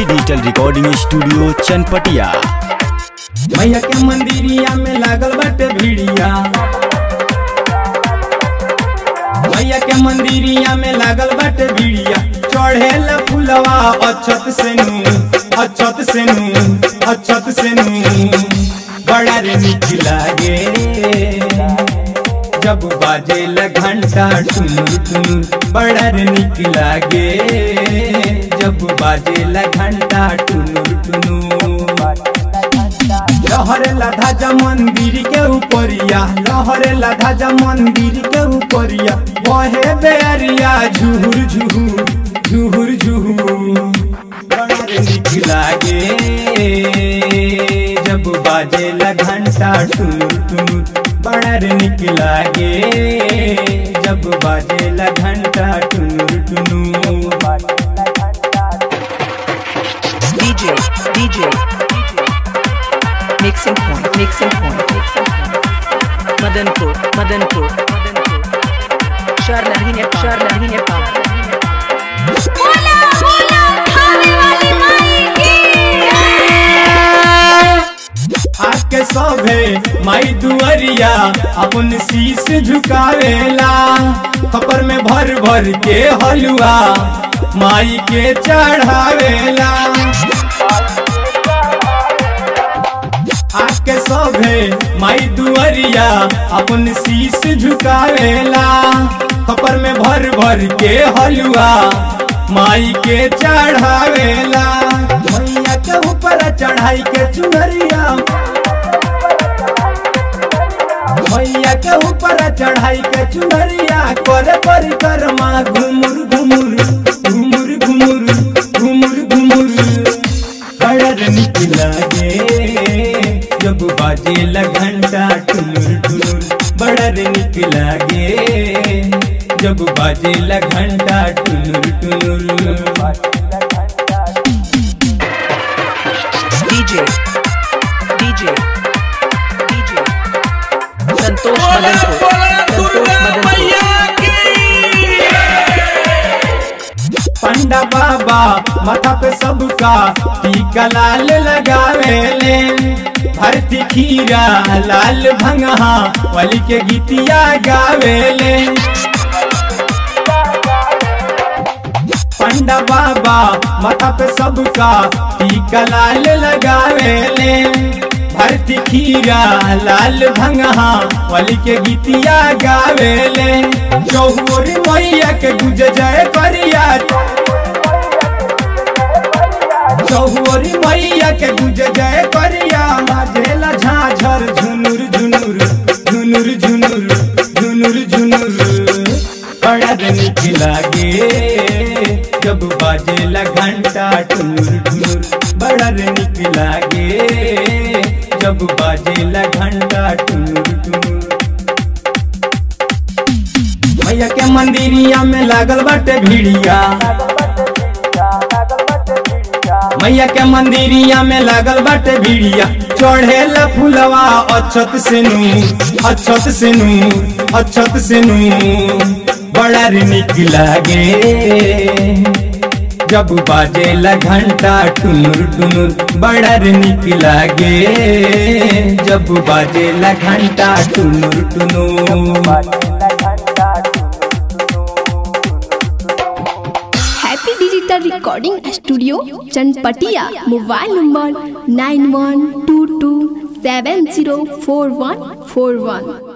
Happy digital recording studio Chanpatia मैया के मंदिरिया में लागल बाटे भीड़िया मैया के मंदिरिया में लागल बाटे भीड़िया चढ़ेला फुलवा अछत से नू अछत से नू अछत से नू बड़ा रे निक लागे जब बाजे घंटा टुनुर टुनुर बड़ा रे निक लागे जब बाजे घंटा टुनुर टुनुर लहरे धा मंदिर के ऊपरिया लहरे धा मंदिर के ऊपरिया बहे बेरिया झुहुर झुहुर झुहुर झुहुर बड़ा रे निक लागे जब बाजे घंटा टुनुर टुनुर बड़ा रे निक लागे जब बाजे घंटा टुनुर टुनुर DJ, DJ, mixing point, mixing point, mixing point. Madanpur, Madanpur, Madanpur. Sharlahi Nepal, Sharlahi Nepal. बोला बोला खाने वाली माई की आके सभे माई दुअरिया अपन शीश झुकावेला खपर में भर भर के हलुआ माई के चढ़ावेला आके सभे माई दुअरिया अपन शीश झुकावेला खपर में भर भर के हलुआ माई के चढ़ावेला मैया के ऊपर चढ़ाई के चुनरिया मैया के ऊपर चढ़ाई के चुनरिया करे परिक्रमा घुमुर घुमुर घुमुर घुमुर घुमुर घुमुर बड़ा निक लागे जब बाजे घंटा टुनुर टुनुर बड़ा निक लागे जब बाजे घंटा टुनुर टुनुर DJ, DJ, DJ. Santosh Madanpur, Santosh Madanpur. पंडा बाबा माथा पे सबका टीका लाल लगावेले भरती खीरा लाल भंगहा वाली के गीतिया गावेले पंडा बाबा माथा पे सबका टीका लाल लगावेले भरती खीरा लाल भंगहा वाली के गीतिया गावेले चौहोरी मैया के गुज जय करिया चौहोरी मैया के गुज जय करिया बाजेला झाझर झुनुर झुनुर झुनुर झुनुर झुनुर झुनुर बड़ा निक लागे जब बाजेला घंटा टुनुर टुनुर बड़ा निक लागे जब बाजेला घंटा टुनुर टुनुर मैया के मंदिरिया में लागल बाटे भीड़िया मैया के मंदिरिया में लागल बाटे भीड़िया चढ़ेला फुलवा अछत से नू अछत से नू अछत से नू बड़ा रे निक लागे जब बाजेला घंटा टुनुर टुनुर बड़ा रे निक लागे जब बाजेला घंटा टुनुर टुनुर happy digital recording studio Chanpatia mobile number nine one two two seven zero four one four वन